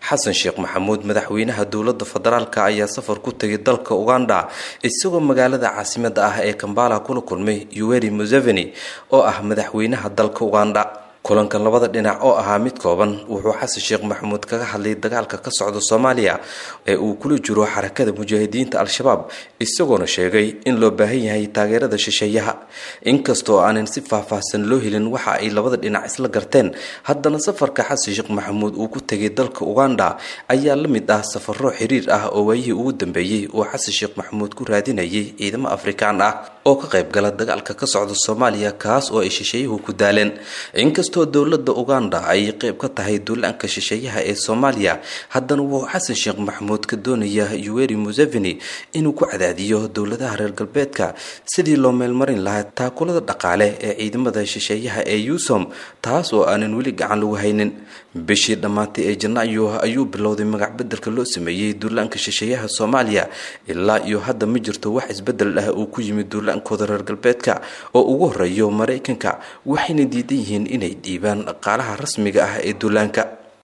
xasan sheekh maxamuud madaxweynaha dowladda federaalk ayaa safar ku tegay dalka uganda isagoo magaalada caasimada ah ee kambala kula kulmay yuweri museveni oo ah madaxweynaha dalka uganda kulankan labada dhinac oo ahaa mid kooban wuxuu xasan sheekh maxamuud kaga hadlay dagaalka ka socda soomaaliya ee uu kula jiro xarakada mujaahidiinta al-shabaab isagoona sheegay in loo baahan yahay taageerada shisheeyaha inkastoo aanan si faahfaahsan loo helin waxa ay labada dhinac isla garteen haddana safarka xasan sheekh maxamuud uu ku tegay dalka uganda ayaa la mid ah safaro xiriir ah oo waayihii ugu dambeeyey uu xasan sheekh maxamuud ku raadinayay ciidamo afrikaan ah oo ka qayb gala dagaalka ka socda soomaaliya kaas oo ay shisheeyuhu ku daaleen inkastoo dowladda uganda ay qayb ka tahay duulaanka shisheeyaha ee soomaaliya haddana wuxuu xasan sheekh maxamuud ka doonayaa yuweri museveni inuu ku cadaadiyo dowladaha reer galbeedka sidii loo meelmarin lahaa taakulada dhaqaale ee ciidamada shisheeyaha ee yusom taas oo aanan weli gacan lagu haynin bishii dhammaatay ee janaayo ayuu bilowday magac bedelka loo sameeyey duulaanka shisheeyaha soomaaliya ilaa iyo hadda ma jirto wax isbedel ah uu ku yimid duulaankooda reer galbeedka oo ugu horeeyo maraykanka waxayna diidan yihiin inay dhiibaan dhaqaalaha rasmiga ah ee duulaanka